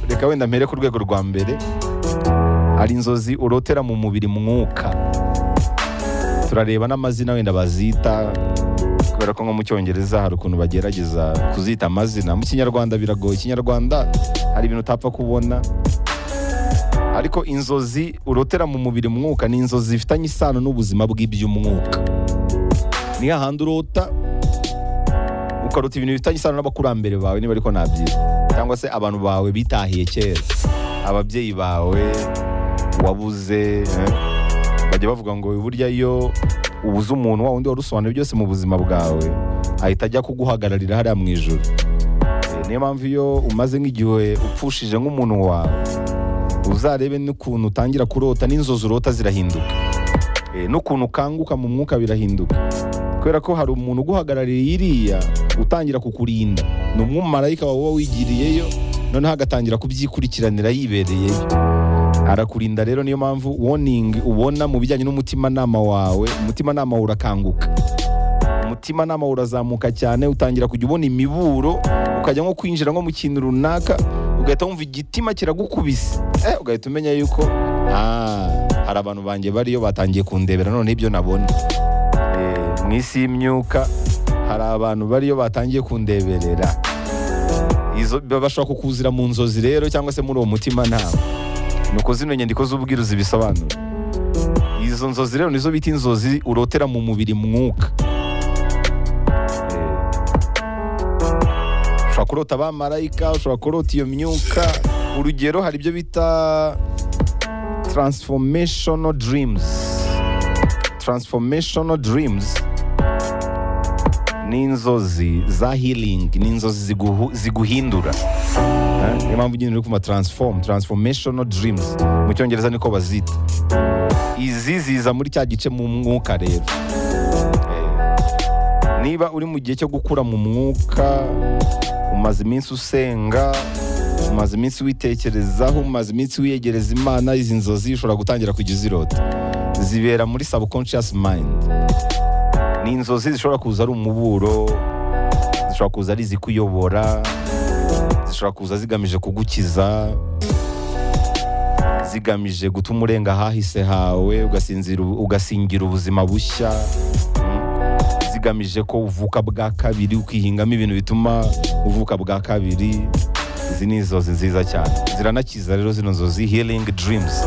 reka wenda mpere ku rwego rwa mbere hari inzozi urotera mu mubiri mwuka turareba n'amazina wenda bazita kubera ko nko mu cyongereza hari ukuntu bagerageza kuzita amazina mu kinyarwanda biragoye ikinyarwanda hari ibintu utapfa kubona ariko inzozi urotera mu mubiri mwuka ni inzozi zifitanye isano n'ubuzima bw'iby'umwuka ni hahandi urota ukarota ibintu bifitanye isano n'abakurambere bawe niba ariko nabyiza cyangwa se abantu bawe bitahiye kera ababyeyi bawe wabuze eh. bajya bavuga ngo burya iyo ubuze umuntu wa wundi warusobanuye byose mu buzima bwawe ahita ajya kuguhagararira hariya mu ijoro Eh, niyo mpamvu iyo umaze nk'igihe upfushije nk'umuntu wawe uzarebe n'ukuntu utangira kurota n'inzozi urota zirahinduka Eh, n'ukuntu ukanguka mu mwuka birahinduka kubera ko hari umuntu uguhagarariye iriya utangira kukurinda ni umwumarayika wawe uba wigiriyeyo noneho agatangira kubyikurikiranira yibereyeyo arakurinda rero niyo mpamvu warning ubona mu bijyanye n'umutimanama wawe umutimanama wawe urakanguka umutimanama wawe urazamuka cyane utangira kujya ubona imiburo ukajya nko kwinjira nko mu kintu runaka ugahita wumva igitima kiragukubise eh, ugahita umenya yuko ah, hari abantu banjye bariyo batangiye kundebera none ibyo nabona Eh, mu isi y'imyuka hari abantu bariyo batangiye kundeberera izo bashobora kukuzira mu nzozi rero cyangwa se muri uwo mutima ntawe nuko zino nyandiko z'ubwiruzi bisobanura izo nzozi rero nizo bita inzozi urotera mu mubiri mwuka Eh, ushobora kurota abamarayika ushobora kurota iyo myuka urugero hari ibyo bita transformational dreams transformational dreams ni inzozi za healing ni inzozi ziguhu, ziguhindura Eh, niyo mpamvu nyine uri kumva transform transformational dreams mu cyongereza niko bazita izi ziza muri cya gice mu mwuka rero Eh, niba uri mu gihe cyo gukura mu mwuka umaze iminsi usenga umaze iminsi witekerezaho umaze iminsi wiyegereza imana izi nzozi ushobora gutangira kujya uzirota zibera muri subconscious mind ni inzozi zishobora kuza ari umuburo zishobora kuza ari izikuyobora zishobora kuza zigamije kugukiza zigamije gutuma urenga ahahise hawe ugasinzira ubu- ugasingira ubuzima bushya mm. zigamije ko uvuka bwa kabiri ukihingamo ibintu bituma uvuka bwa kabiri izi ni inzozi nziza cyane ziranakiza rero zino nzozi healing dreams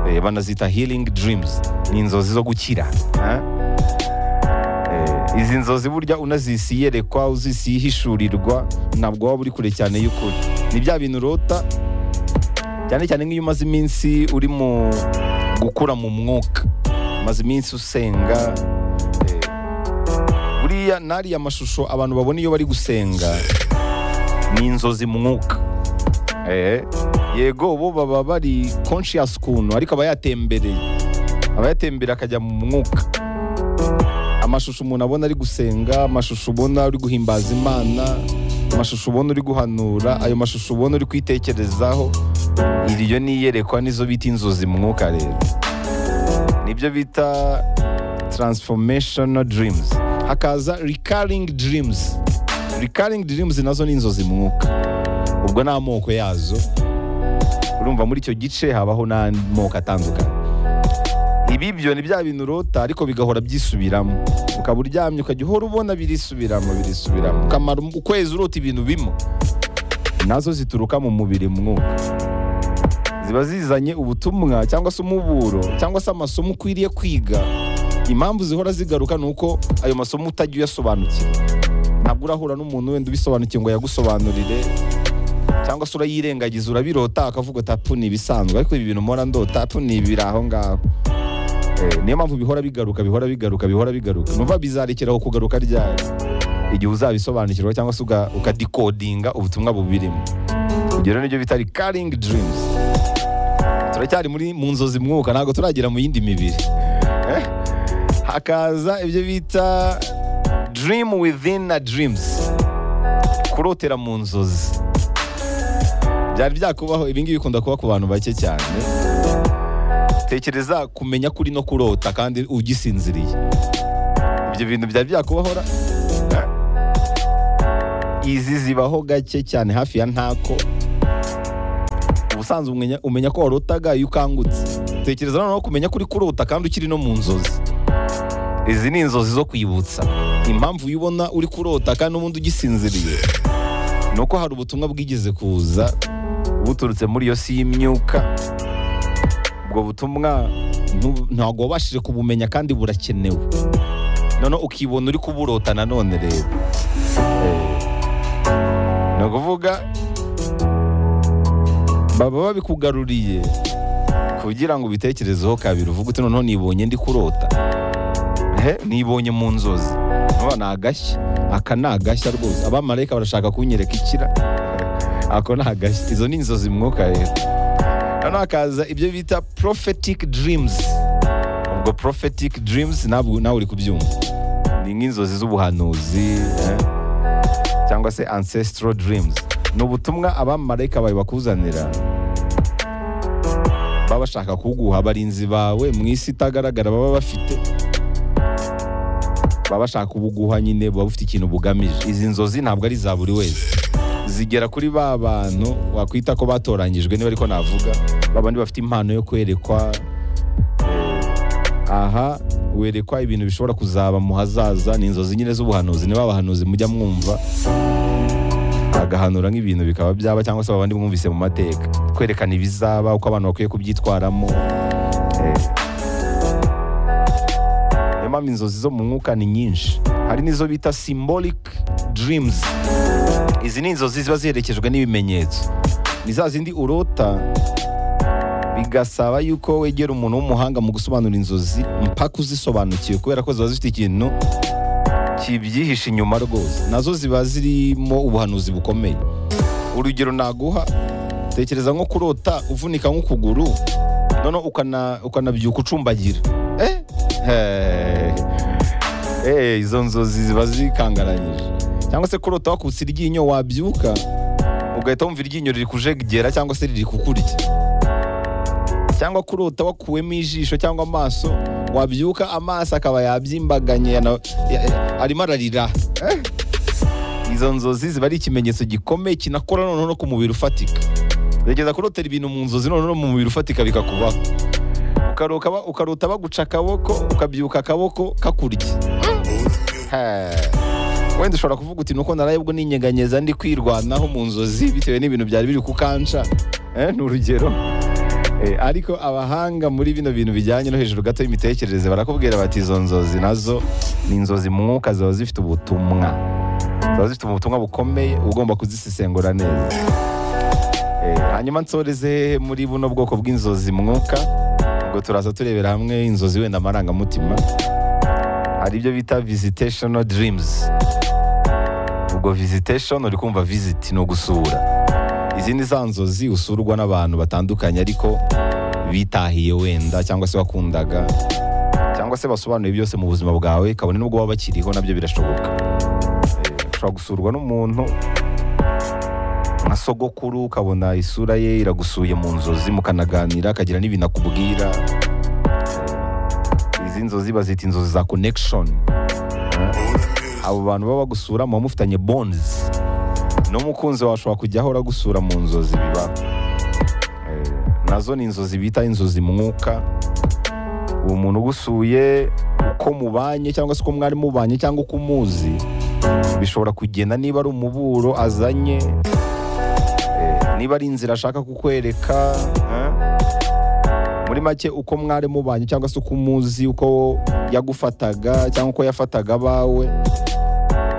Eh, banazita healing dreams ni inzozi zo gukira eh? Eh, izi nzozi burya unazisiyerekwa uzisihishurirwa ntabwo waba uri kure cyane y'ukuri ni bya bintu urota cyane cyane nk'iyo umaze iminsi uri mu gukura mu mwuka umaze iminsi usenga eh, buriya n'ariya mashusho abantu babona iyo bari gusenga ni inzozi mu mwuka Eh, yego bo baba bari conscious kuntu ariko aba yatembereye aba yatembera akajya mu mwuka amashusho umuntu abona ari gusenga amashusho ubona uri guhimbaza imana amashusho ubona uri guhanura ayo mashusho ubona uri kwitekerezaho iriyo niyerekwa nizo bita inzozi mu mwuka rero nibyo bita transformational dreams hakaza recurring dreams recurring dreams nazo ni inzozi mu mwuka ubwo ni amoko yazo urumva muri icyo gice habaho n'amoko atandukanye ibi byo ni bya bintu urota ariko bigahora byisubiramo ukaba uryamye ukajya uhora ubona birisubiramo birisubiramo ukamara um- ukwezi urota ibintu bimwe nazo zituruka mu mubiri mwuka ziba zizanye ubutumwa cyangwa se umuburo cyangwa se amasomo ukwiriye kwiga impamvu zihora zigaruka ni uko ayo masomo utajya uyasobanukira ntabwo urahura n'umuntu wenda ubisobanukiwe ngo yagusobanurire cyangwa se urayirengagiza urabirota akavuga ati "Apu, ni ibisanzwe ariko ibi bintu mpora ndota apu, ni ibiri aho ngaho Eh, niyo mpamvu bihora bigaruka bihora bigaruka bihora bigaruka numva bizarekeraho kugaruka ryari igihe uzabisobanukirwa cyangwa se uga- ukadekodinga ubutumwa bubirimo ibyo rero nibyo bita recurring dreams turacyari muri mu nzozi mwuka ntabwo turagera mu yindi mibiri Eh? hakaza ibyo bita dream within a dreams kurotera mu nzozi byari byakubaho ibingibi bikunda kuba ku bantu bake cyane tekereza kumenya kuri no kurota kandi ugisinziriye ibyo bintu byari byakubahora Eh? izi zibaho gake cyane hafi ya ntako ubusanzwe umenya, umenya ko warotaga iyo ukangutse tekereza noneho kumenya ko uri kurota kandi ukiri no mu nzozi izi ni inzozi zo kwibutsa impamvu uyibona uri kurota kandi ubundi ugisinziriye ni uko hari ubutumwa bwigeze kuza buturutse muri iyo si y'imyuka ubwo butumwa ntu- ntabwo wabashije kubumenya kandi burakenewe noneho ukibona uri kuburota nanone rero Eh, ni ukuvuga baba babikugaruriye kugira ngo ubitekerezeho kabiri uvuge uti noneho nibonye ndi kurota he nibonye mu nzozi ntuba ni agashya aka ni agashya rwose abamarayika barashaka kunyereka ikira ako ni agashya izo ni inzozi mwuka rero noneho hakaza ibyo bita prophetic dreams ubwo prophetic dreams ntabwo nawe uri kubyumva ni nk'inzozi z'ubuhanuzi eh, cyangwa se ancestral dreams ni ubutumwa abamarayika bawe bakuzanira baba bashaka kuguha abarinzi bawe mu isi itagaragara baba bafite baba bashaka kubuguha nyine buba bufite ikintu bugamije izi nzozi ntabwo ari za buri wese zigera kuri ba bantu wakwita ko batoranyijwe niba ariko navuga ba bandi bafite impano yo kwerekwa eh, aha werekwa ibintu bishobora kuzaba mu hazaza ni inzozi nyine z'ubuhanuzi niba abahanuzi mujya mwumva agahanura nk'ibintu bikaba byaba cyangwa se babandi mwumvise mu mateka kwerekana ibizaba uko abantu bakwiye kubyitwaramo eh, niyo mpamvu inzozi zo mu mwuka ni nyinshi hari n'izo bita symbolic dreams izi ni inzozi ziba ziherekejwe n'ibimenyetso ni za zindi urota bigasaba yuko wegera umuntu w'umuhanga mu gusobanura inzozi mpaka uzisobanukiwe kubera ko ziba zifite ikintu kibyihishe inyuma rwose nazo ziba zirimo ubuhanuzi bukomeye urugero naguha tekereza nko kurota uvunika nk'ukuguru noneho ukana- ukanabyuka ucumbagira eh Hey. Hey, izo nzozi ziba zikangaranyije cyangwa se kurota wakutse iryinyo wabyuka ugahita wumva iryinyo riri kujegera cyangwa se riri kukurya cyangwa kurota wakuwemo ijisho cyangwa amaso wabyuka amaso akaba yabyimbaganye yana- ya- ya- arimo ararira Eh. izo nzozi ziba ari ikimenyetso gikomeye kinakora noneho no ku mubiri ufatika gerageza kurotera ibintu mu nzozi noneho mu mubiri ufatika bikakubaho ukaruka ba- ukarota baguca akaboko ukabyuka akaboko kakurya He. wenda ushobora kuvuga uti nuko naraye ubwo ninyeganyeza ndi kwirwanaho mu nzozi bitewe n'ibintu byari biri kukanca Eh, ni urugero Eh, ariko abahanga muri bino bintu bijyanye no hejuru gato y'imitekerereze barakubwira bati izo nzozi nazo ni inzozi mu mwuka ziba zifite ubutumwa ziba zifite ubutumwa bukomeye uba ugomba kuzisesengura neza Eh, hanyuma nsoreze hehe muri buno bwoko bw'inzozi mwuka ubwo turaza turebera hamwe inzozi wenda amarangamutima hari ibyo bita visitational dreams ubwo visitation uri kumva visit ni ugusura izi ni za nzozi usurwa n'abantu batandukanye ariko bitahiye wenda cyangwa se wakundaga cyangwa se basobanuye byose mu buzima bwawe kabone n'ubwo baba bakiriho nabyo birashoboka Eh, ushobora gusurwa n'umuntu nka sogokuru ukabona isura ye iragusuye mu nzozi mukanaganira akagira n'ibintu akubwira izi nzozi bazita inzozi za connection Eh, abo bantu baba bagusura muba mufitanye bonds n'umukunzi wawe ashobora kujya ahora agusura mu nzozi biba Eh, nazo ni inzozi bita inzozi mwuka uwo muntu ugusuye uko mubanye cyangwa se uko mwari mubanye cyangwa uko umuzi bishobora kugenda niba ari umuburo azanye Eh, niba ari inzira ashaka kukwereka eh? muri make uko mwari mubanye cyangwa se uko umuzi uko yagufataga cyangwa uko yafataga abawe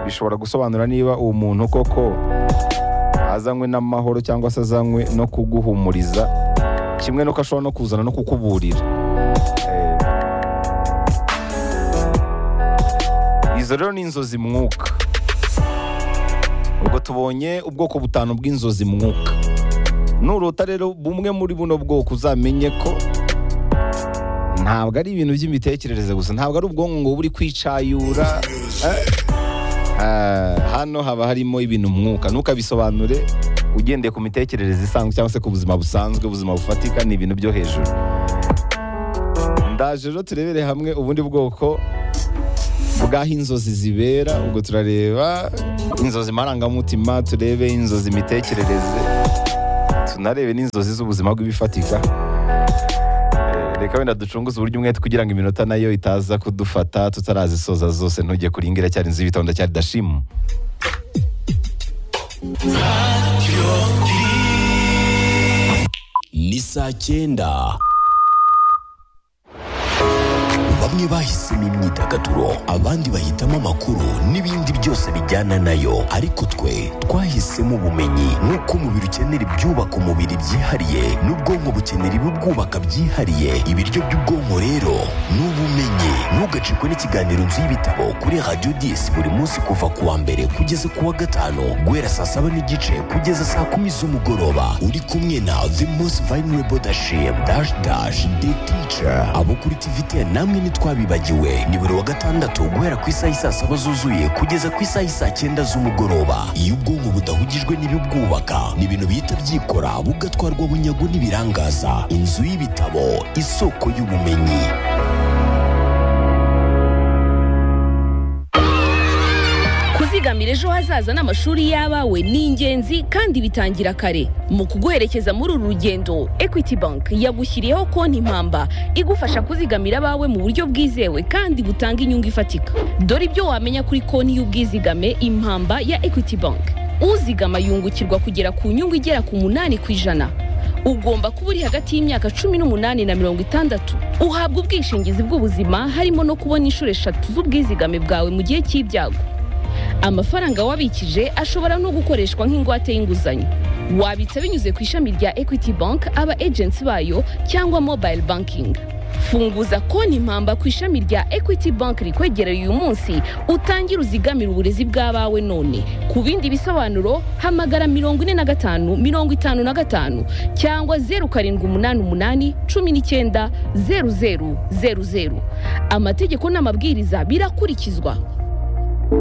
bishobora gusobanura niba uwo muntu koko azanywe n'amahoro cyangwa se azanywe no kuguhumuriza kimwe nuko ashobora no kuzana no kukuburira Eh, izo rero ni inzozi mwuka ubwo tubonye ubwoko butanu bw'inzozi mwuka nurota rero bumwe muri buno bwoko uzamenye ko ntabwo ari ibintu by'imitekerereze gusa ntabwo ari ubwonko ngo buri kwicayura eh? Ah, hano haba harimo ibintu mwuka ntukabisobanure ugendeye ku mitekerereze isanzwe cyangwa se ku buzima busanzwe ubuzima bufatika ni ibintu byo hejuru ndaje rero turebere hamwe ubundi bwoko bw'aho inzozi zibera ubwo turareba inzozi marangamutima turebe inzozi imitekerereze tunarebe n'inzozi z'ubuzima bw'ibifatika Eh, reka wenda ducunguze uburyo umwete kugira ngo iminota nayo itaza kudufata tutarazisoza zose ntujye kuringira cyari inzu y'ibitondo cyari dashimu ni saa cyenda bamwe bahisemo imyidagaduro abandi bahitamo amakuru n'ibindi byose bijyana nayo ariko twe twahisemo ubumenyi nk'uko umubiri ukenera ibyubaka umubiri byihariye n'ubwonko bukenera ibibwubaka byihariye ibiryo by'ubwonko rero ni ubumenyi ntugacikwe n'ikiganiro nzu y'ibitabo kuri radiyo disi buri munsi kuva ku wa mbere kugeza ku wa gatanu guhera saa saba n'igice kugeza saa kumi z'umugoroba uri kumwe na the most vulnerable dashim dash dash the teacher abo kuri tvt namwe ntitwabibagiwe ni buri wa gatandatu guhera ku isaha isaa saba zuzuye kugeza ku isaha isaa cyenda z'umugoroba iyo ubwonko budahugijwe n'ibibwubaka ni ibintu bihita byikora bugatwarwa bunyago n'ibirangaza inzu y'ibitabo isoko y'ubumenyi kuzigamira ejo hazaza n'amashuri y'abawe ni ingenzi kandi bitangira kare mu kuguherekeza muri uru rugendo equity bank yagushyiriyeho konti impamba igufasha kuzigamira abawe mu buryo bwizewe kandi butanga inyungu ifatika dore ibyo wamenya kuri konti y'ubwizigame impamba ya equity bank uzigama yungukirwa kugera ku nyungu igera ku munani ku ijana ugomba kuba uri hagati y'imyaka cumi n'umunani na mirongo itandatu uhabwa ubwishingizi bw'ubuzima harimo no kubona inshuro eshatu z'ubwizigame bwawe mu gihe cy'ibyago amafaranga wabikije ashobora no gukoreshwa nk'ingwate y'inguzanyo wabitsa binyuze ku ishami rya equity bank aba agency bayo cyangwa mobile banking funguza konti impamba ku ishami rya equity bank rikwegereye uyu munsi utangire uzigamire uburezi bw'abawe none ku bindi bisobanuro hamagara mirongo ine na gatanu mirongo itanu na gatanu cyangwa zeru karindwi umunani umunani cumi n'icyenda zeru zeru zeru zeru amategeko n'amabwiriza birakurikizwa